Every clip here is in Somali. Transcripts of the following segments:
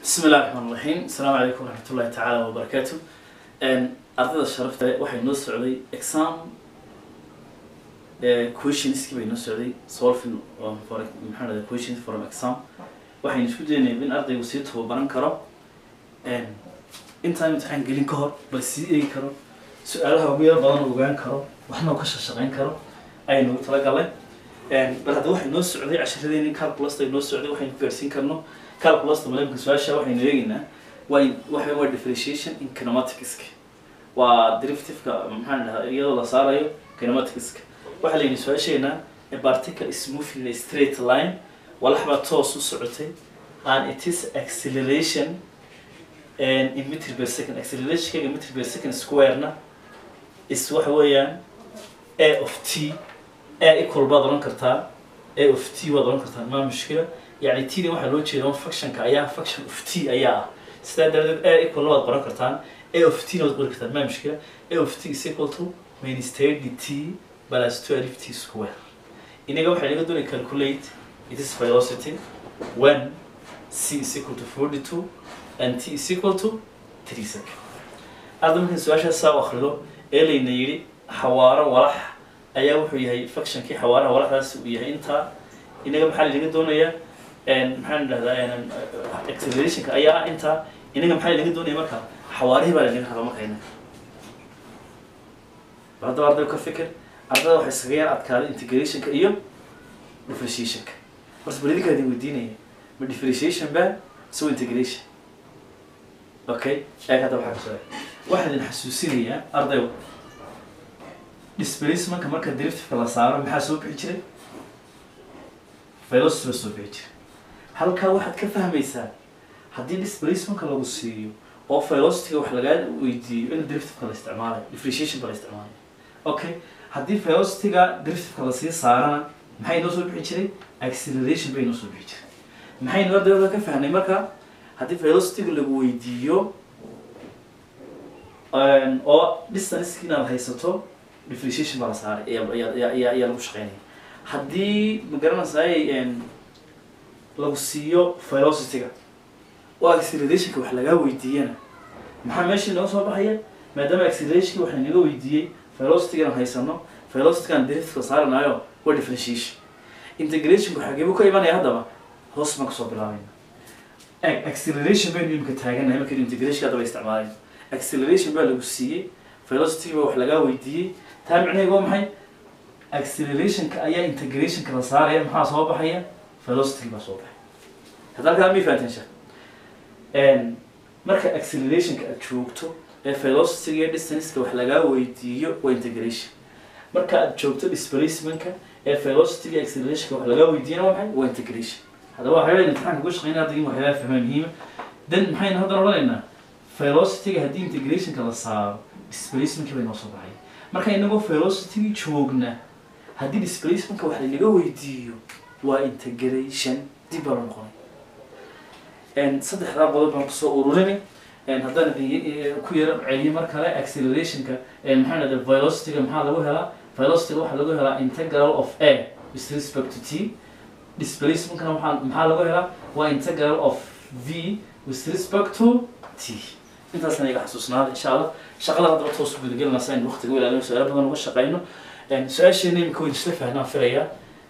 bismi illahi raxmaan raxiim asalaamu calaykum waraxmat ullahi tacaala wabarakaatu ardayda sharafta waxay noo socday exam questionski bay noo socday solving for maxaa dhahda questions from exam waxaynu isku daynay in ardaygu sii tababaran karo intaan imtixaan gelin ka hor bal sii eegi karo su-aalaha ugu yar badan ogaan karo waxna uu ka shaqshaqayn karo ayaynu ugu talagalay bal hadda waxay noo socday casharadeenii calculus ay noo socday waxaynu ku gaarsiin karno calculus malemka su-aasha waxaynu eegaynaa waa waxa waa differentiation in kinematics waa derivative-ka maxaan dhahaa iyadoo la saarayo kinematics waxaa layidhi su-aasheena a particle is moving in a straight line walax baa toos u socotay and it is acceleration and in meter per second acceleration in meter per second square-na is waxa weeyaan a of t a equal baad oran kartaa a of t waad oran kartaa maa mushkila يعني تي waxaa loo jeedaa function ka ayaa function of t ayaa ah sidaa daraadeed a equal waad qoran kartaan a of t waad qori kartaan ma mushkila a of t is equal to minus 30 t plus 12 t square inaga waxaa laga doonaya calculate it is velocity when c is equal to 42 and t is equal to 3 second hadda markaan su-aashaas saa u akhrido ee layna yidhi xawaaro walax ayaa wuxuu yahay functionkii xawaaraha walaxdaas uu yahay intaa inaga maxaa laga doonayaa maxaan dhahdaa accelerationka ayaa ah intaa inaga maxaa laga doonaya marka xawaarihii baa lanaga raba marka inaga haddaba arday ka fikir ardada waxay iskaga yar adkaaday integrationka iyo differentiationka horta bal idinkaa idin weydiinaya ma differentiation ba so integration okay eeg hadda waxaa kasoo waxaan idin xasuusinayaa arday displacementka marka derivativeka la saaro maxaa soo bixi jiray velocity ba soo bixi jiray halkaa waxaad ka fahmaysaa haddii displacementka lagu siiyo oo velocityga wax lagaa weydiiyo in derivativeka la isticmaalayo differentiation ba la isticmaalayo okay haddii velocityga derivativeka lasii saarana maxay noo soo bixi jiray acceleration bay noo soo bixi jiray maxaynu ardayda ka fahnay marka haddii velocityga lagu weydiiyo oo distance inaad haysato differentiation baa la saaray ayaa ayaa lagu shaqeynaya haddii magaranaysaay lagu siiyo velocityga oo accelerationka wax lagaa weydiiyana maxaa meesha inooga soo baxaya maadaama accelerationka wax lanaga weydiiyey velocitygan haysano velocitygan derivativeka saaranayo waa differentiation integrationku xageebu ka imanaya haddaba hoos baan kasoo bilaabayna acceleration baynu imika taaganahay markaynu integration haddaba isticmaalayno acceleration baa lagu siiyey velocity baa wax lagaa weydiiyey taa micnaheedu waa maxay accelerationka ayaa integrationka la saaraya maxaa soo baxaya velocity baa soo baxay hadda halkaa may fahanteen sheekh marka accelerationka aad joogto ee velocity iyo distanceka wax lagaa weydiiyo waa integration marka aad joogto displacementka ee velocity iyo accelerationka wax lagaa weydiiyana waa maxay waa integration haddaba waxyaaba imtixaanka uga shaqeynaya ardayga waxyaaba fahmaa muhiima then maxaynu haddana odhanaynaa velocityga haddii integrationka la saaro displacementka bay noo soo baxay marka inagoo velocity joogna haddii displacementka wax lanaga weydiiyo waa integration dib baa loo noqonay saddexdaa qodob baan kusoo ururinay haddaan idin ku yaro celiyo mar kale accelerationka maxaa dhahda velocityga maxaa lagu helaa velocityga waxaa lagu helaa integral of a with respect to t displacementkana maxaa maxaa lagu helaa waa integral of v with respect to t intaasna iga xasuusnaada insha allah shaqada haddaba toos u gudagelinaysa in waqtiga u ilaalino su-aalo badan uga shaqeyno su-aasheena imika wayn isla fahnaan filaya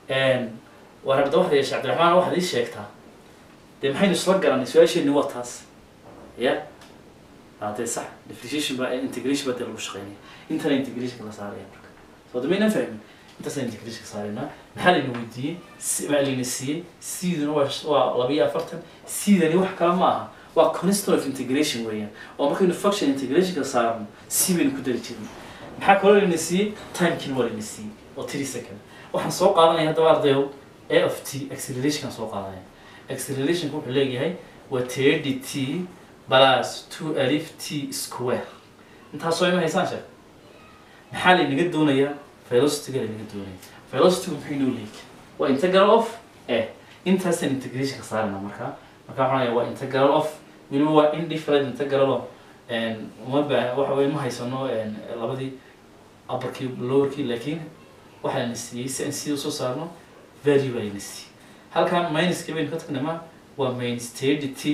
waa rabda waxaad yeesha cabdiraxmaan waxaad ii sheegtaa dee maxaynu isla garanay su-aasheeni waa taas ya dee sax differentiation ba integration baa dee lagu shaqeynaya intana integrationka la saaraya marka soo damaynan fahmin intaasaan integrationka saaraynaa maxaa layna weydiiyey maa layna siiyey siduna waa waa laba iyo afartan sidani wax kale ma aha waa constant of integration weeyaan oo markaynu function integrationka saarno si baynu ku dari jirnay maxaa kaloo layna siiyey timekin waa layna siiyey oo three second waxaan soo qaadanaya haddaba ardayow a of t accelerationkan soo qaadanaya accelerationka wuxuu leeyahay waa thirty t plus two alif t square intaasoo ima haysaan sheek maxaa laynaga doonayaa velocityga laynaga doonaya velocitygu maxay noo leeyahay waa integral of a intaasaan integrationka saarana markaa marka waxaan waa integral of weliba waa indifferent integral of uma baa waxa weye ma haysano labadii upperkii lowerkii laakiin waxaa layna siiyey si aan sida usoo saarno value baa layna siiyey halkan minuska baynu ka tagnay ma waa minus thirty t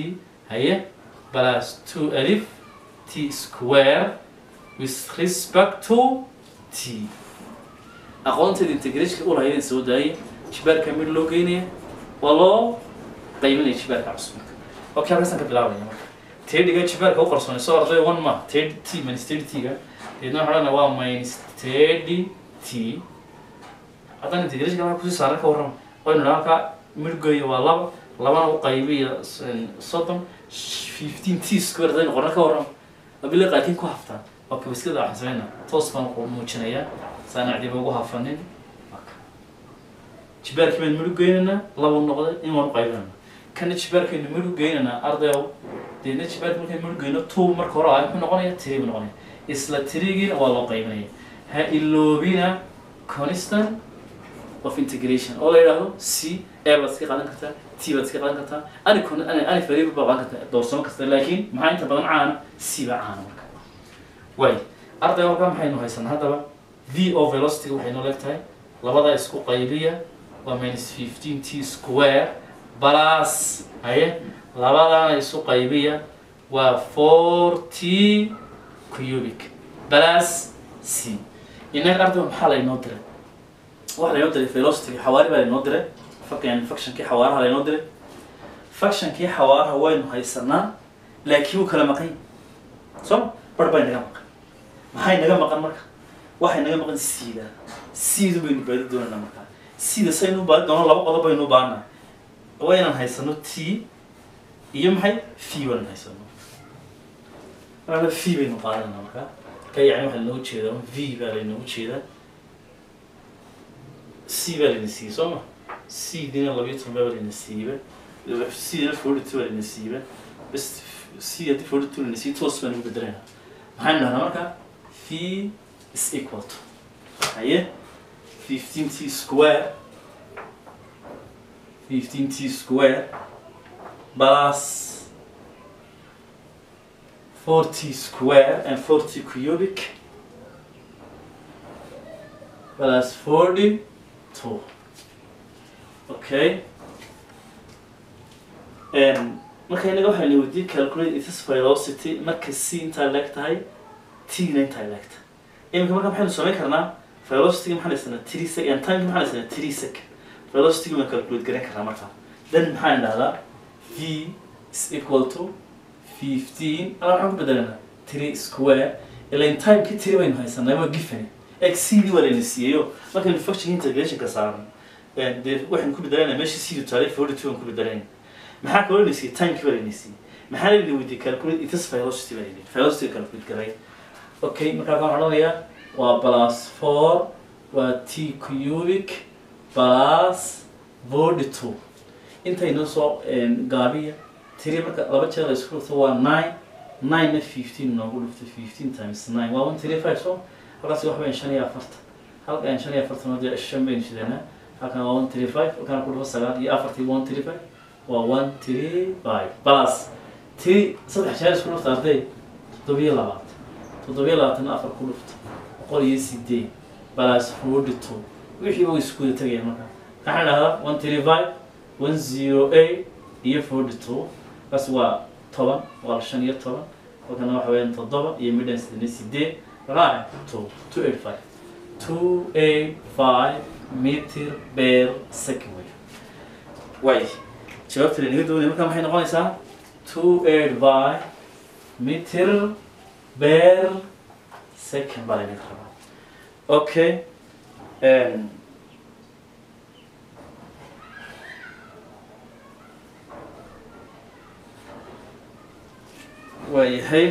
haye plus two alif t square with respect to t aqoonteeda integrationka u lahayd in soo daayay jibaarka mid loo geynaya waa loo qaybanaya jibaarka cusubka okay halkaasaan ka bilaabaya marka tediga jibaarka u qarsoonay soo arday one ma ted t minus thirty t-ga deedna waxaa odhanaya waa minus thirty t haddana integrationka halka kusii saaran ka warrama waynu dhaha halkaa midgoya waa laba labana u qaybiya soddon fifteen t square hadaynu qorna ka warrama abile qaatiin ku haftaan oo kabiskada waxaan sameynaa toos baan ku muujinayaa saana cidiba ugu hafanin jibaarkii baynu midhu geynaynaa laba noqday in waan u qaybinayna kana jibaarkaynu midhu geynaynaa ardayow deedna jibaarka markaynu midhu geyno two marka hore ah muxuu noqonaya tiri buu noqonaya isla tirigiina waa loo qaybinaya ha iloobina constant of integration oo la yidhaahdo c a baad iska qaadan kartaa t baad iska qaadan kartaa ani con ani ani variable baad qaadan kartaa doorsamo kasta laakiin maxaa inta badan caana c baa caana marka way arday halkaa maxaynu haysanaa haddaba v o velocity waxay noo leegtahay labada isku qaybiya waa minus fifteen t square plus haye labadana isu qaybiya waa four t cubic plus c inaga arday maxaa laynoo diray waxa laynoo diray velocity xawaari baa laynoo diray yani functionkii xawaaraha laynoo diray functionkii xawaaraha waynu haysanaa laakiin wuu kala maqan yahay soo bar bay naga maqan maxay naga maqan marka waxay naga maqan siida siidu baynu baadi doonanaa markaa siida saynu baadi doono laba qodob baynu u baahanaa waa inaan haysano t iyo maxay v waan haysano marka v baynu qaadanaa markaa marka yani waxaa lanoogu jeedaa v baa laynoogu jeedaa c baa layna siiyey soo ma c dina labayo toban baa layna siiba c dina forty two baa layna siiba bas c haddii forty two layna siiyo toos baan ugu bedelaynaa maxaynu dhahnaa marka v is equal to haye fifteen t square fifteen t square plus forty square and forty cubic plus forty two okay and marka inaga waxaa la weydiiyey calculate its velocity marka c intaa leeg tahay t-na intaa leeg tahay iminka marka maxaynu samayn karnaa velocity maxaan haysanaa three sec and time maxaan haysanaa three sec velocity waan calculate garan karnaa markaa then maxaan dhahdaa v is equal to fifteen ala waxaan ku bedelanaa three square ilain timekii three baynu haysanaa waa gifani xcd waa layna siiyeyo markaynu function integrationka saaran dee waxaynu ku bedelanaa meesha cdu taalay forty two aan ku bedelanayna maxaa kaloo layna siiyey timekii waa layna siiyey maxaa layna weydiiyey calculate its velocity baa layna velocity calculate garay okay markaa waxaan odhanayaa waa plus four waa t cubic plus forty two intaynoo soo gaabiya tiri marka laba jeer la isku dhufto waa nine nine-na fifteen noogu dhufto fifteen times nine waa one three five so halkaas wax bayn shan iyo afartan halkaan shan iyo afartan oo dee shan baynu shidanaa halkan waa one three five halkaan ku dhufo sagaal iyo afartii one three five waa one three five plus tiri saddex jeer isku dhufta arday toddobiyo labaatan toddobiyo labaatanna afar ku dhufto boqol iyo sideed plus forty two wixii way isku wada tegayaan marka waxaan dhahdaa one three five one zero eight iyo forty two kaas waa toban waa shan iyo toban halkana waxa weeyaan toddoba iyo midhan siddeed iyo sideed raac two two eight five two eight five meter per second way way jawaabta la naga doonaya marka maxay noqonaysaa two eight five meter per second baa laynaga rabaa okay um, waayahay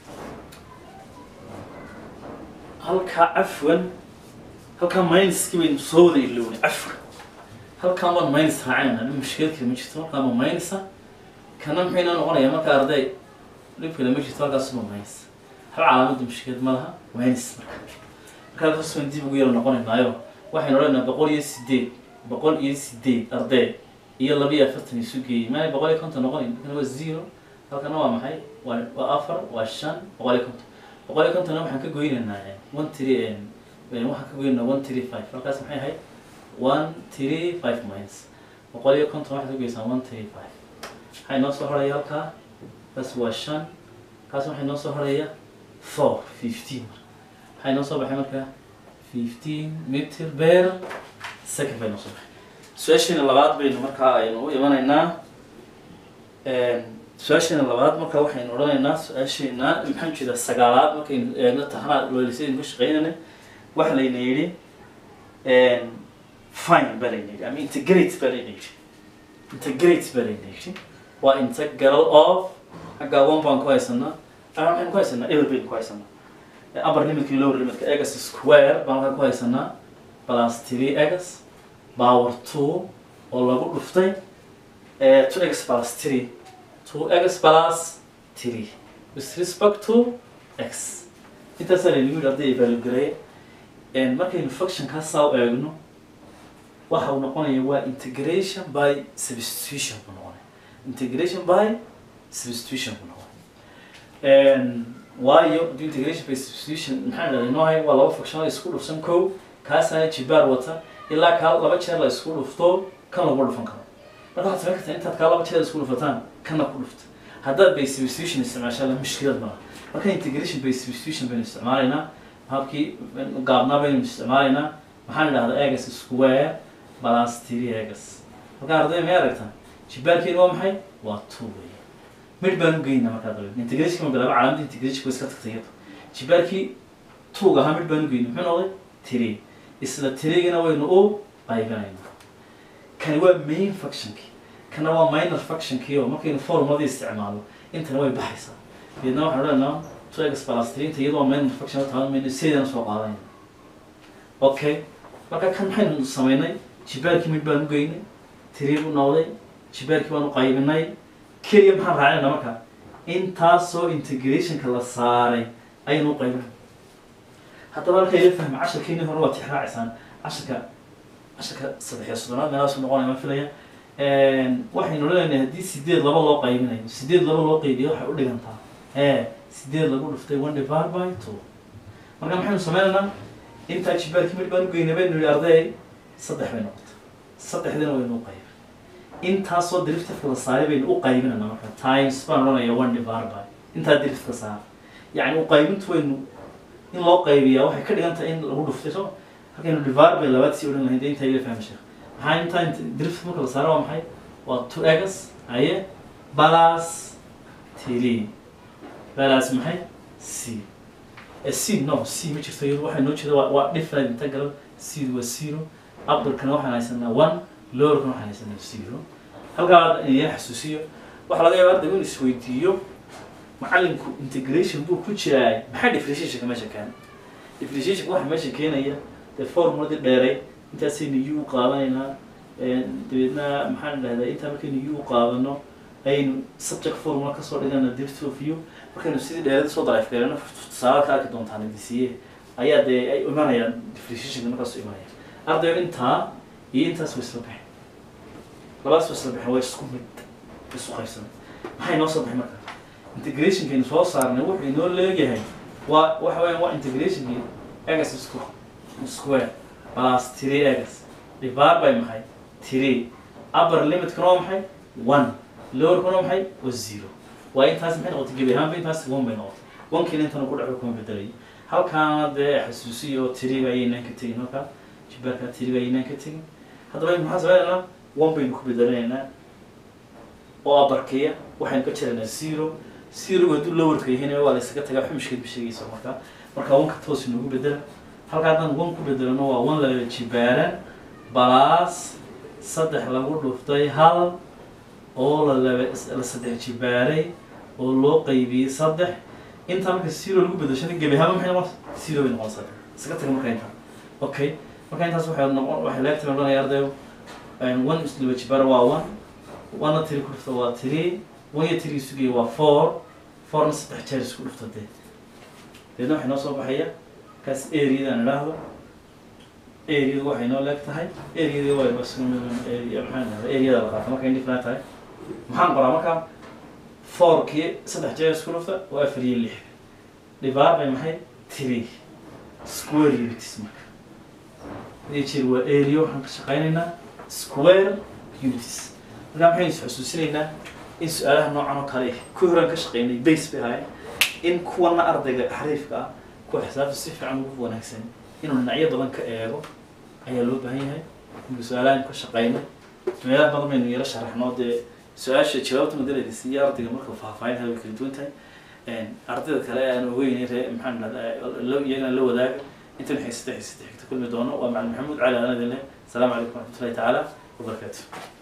halkaa cafwan halkaa minuskii baynu soo wada ilownay cafwan halkaan baan minus raacayna dhib mushkilad kale ma jirto halkaan ma minusa kana muxuu inoo noqonayaa marka arday dhib kale ma jirto halkaas ma minus hal calaamada mushkilad ma laha minus marka marka halkaas baan dib ugu yaro noqonaynaayo waxaynu odhanaynaa boqol iyo sideed boqol iyo sideed arday iyo laba iyo afartan isu geeyey maanay boqol iyo konton noqonayn markana waa zero halkana waa maxay waa waa afar waa shan boqol iyo konton boqol iyo kontonna waxaan ka goynaynaa one three waxaan ka goynaynaa one three five halkaas maxay ahayd one three five minus boqol iyo konton waxaad ka goysaa one three five maxay noo soo horaya halkaa kaas waa shan kaas waxay noo soo haraya four fifteen waxay noo soo baxay markaa fifteen meter per second bay noo soo baxay su-aashiina labaad baynu markaa aynu u imanaynaa su-aashiina labaad markaa waxaynu odhanaynaa su-aashiina maxaan jeedaa sagaalaad markaynu eegno tahnaa loolisadaynu ka shaqeynayna waxa layna yidhi fine baa layna yidhi ama integrate baa layna yidhi integrate baa layna yidhi waa integral of xaggaa one baan ku haysanaa ama waxaynu ku haysanaa ever baynu ku haysanaa upper limitka iyo lower limitka egas square baan halkaa ku haysanaa plus three egas power two oo lagu dhuftay two x plus three two x plus three with respect to x intaasaa laynagu yidhi hadday value gareeye markaynu functionkaa saa u eegno waxa uu noqonaya waa integration by substitution buu noqonaya integration by substitution buu noqonaya waayo haddii integration by substitution maxaa dhahday inoo hay waa laba function isku dhufsan kow kaasana jibaar wata ilaa kaa laba jeer la isku dhufto kan lagu dhufan karo marka waxaad samayn kartaa intaad kaa laba jeer isku dhufataan kana ku dhufta haddaad by substitution isticmaashaa la mushkilad malaha marka integration by substitution baynu isticmaalaynaa habkii gaabnaa baynu isticmaalaynaa maxaan idhahdaa egas square plus three egas marka arday may aragtaa jibaarkeenu waa maxay waa two wey mid baan u geynaa markaa dabeed integration ma bilaaba calaamada integration way iska tagtay iyadu jibaarkii two ahaa mid baan u geynay muxuu noqday three isla tirigana waynu u qaybinaynaa kani waa main functionki kana waa minor functionkii oo markaynu formuladii isticmaalo intana way baxaysaa deedna waxaan odhanaa two x plus three inta iyadoo waa minor function taban maynu sideedana soo qaadanayna okay marka kan maxaynu samaynay jibaarkii mid baan u geynay three buu noqday jibaarkii baan u qaybinay keliya maxaan raacinayna marka intaasoo integrationka la saaray ayaynu u qaybinay haddaba halka ila fahma casharkeeni hore waa tixraacisaan casharka casharka saddex iyo soddonaad meelaasu noqonaya ma filaya waxaynu leenahay haddii sideed laba loo qaybinayo sideed laba loo qaybiyo waxay u dhigantaa ee sideed lagu dhuftay one divided by two marka maxaynu sameynaynaa intaa jibaarkii mid baan u geynay baynu yihi arday saddex bay noqotay saddexdina waynu u qaybin intaasoo driftifka la saaray baynu u qaybinayna marka times baan odhanaya one divided by intaa driftifka saara yacni u qaybintu waynu in loo qaybiyaa waxay ka dhigan tahay in lagu dhuftay soo halkaynu divided by labaad sii odhan lahayd intaa ila fahmi sheekh maxaa intaa drift marka la saaro waa maxay waa two egas haye balas three balas maxay c c no c ma jirto iyadu waxay noo jeeda waa waa different integral c waa zero upperkana waxaan haysanaa one lowerkana waxaan haysanaa zero halkaa iyaa xasuusiyo waxaa laga yaabaa ardaygu in isweydiiyo macalinku integration buu ku jiraa maxaa differentiationka meesha keena differentiationka waxa meesha keenaya dee formuladii dheeray intaasaynu u qaadanaynaa dabeedna maxaan idhahdaa intaa markaynu u qaadano aynu subject formula kasoo dhigana depth of view markaynu sidii dheerada soo daraif gareeno tusaale ka arki doontaan idisiye ayaa dee ay imanayaan differentiationka markaas imanaya ardayga intaa iyo intaas way isla baxeen labadaas way isla baxeen waa isku mid isu qaybsamay maxay noo soo baxay marka integrationkaynu soo saarnay wuxuu inoo leeyahay waa waxa weeyaan waa integrationkii egas isku square plus three egas divided by maxay three upper limitkana waa maxay one lowerkana waa maxay waa zero waa intaas maxay noqotay gebi ahaanba intaas one bay noqotay onkiina intana ku dhaco kuma bedelay halkaana dee xasuusiya oo tiriga ayaynaan ka tegin halkaa jibaarka tiriga ayaynaan ka tegin haddaba maxaa samaynaynaa one baynu ku bedelanaynaa oo abarkeya waxaynu ka jiraynaa zero zerogu hadduu lowerka yahayna waa la isaga tagaa xumishkeed ma sheegaysa markaa marka onka toos inoogu bedela halka haddaan one ku bedelano waa one laba jibaaran balaas saddex lagu dhuftay hal oo la laba la saddex jibaaray oo loo qaybiyey saddex intaa marka zero lagu bedeshana gebi ahaanba maxay noqon zero bay noqon saddex isaga taga marka intaa okay marka intaas waxay noqon waxay leegtay odhanaya ardayo one is laba jibaar waa one one tiri ku dhufta waa three one iyo tiri sugaya waa four fourna saddex jeer isku dhufta dee deedna waxay noo soo baxaya kaas areadan idhaahdo areadu waxay noo leeg tahay areadii waa area maxaan idhahda areada la qaata markay indifnaa tahay maxaan qoraa marka fourkii saddex jeer isku dhufta waa afar iyo lix divided by maxay three square units marka hadii jeer waa area waxaan ka shaqaynaynaa square units marka maxaynu is xusuusinaynaa in su-aalaha noocan oo kale kuwii horaan ka shaqeynay base bay ahaayeen in kuwana ardayga xariifka ah kuwa xisaabta si fiican ugu wanaagsan inuu dhinacyo badan ka eego ayaa loo baahan yahay marka su-aalahan ka shaqeynay meelaha badan baynu yala sharaxno dee su-aasha jawaabta madalada siiya ardayga marka faahfaahinta way kala duwan tahay ardayda kale aan ogeyn ree maxaan dhahdaa iyagana la wadaaga intan xiisata xiisata xigta kulmi doono waa macalin maxamuud cali anadin leh asalaamu calaykum waraxmatullahi tacaala wabarakaatu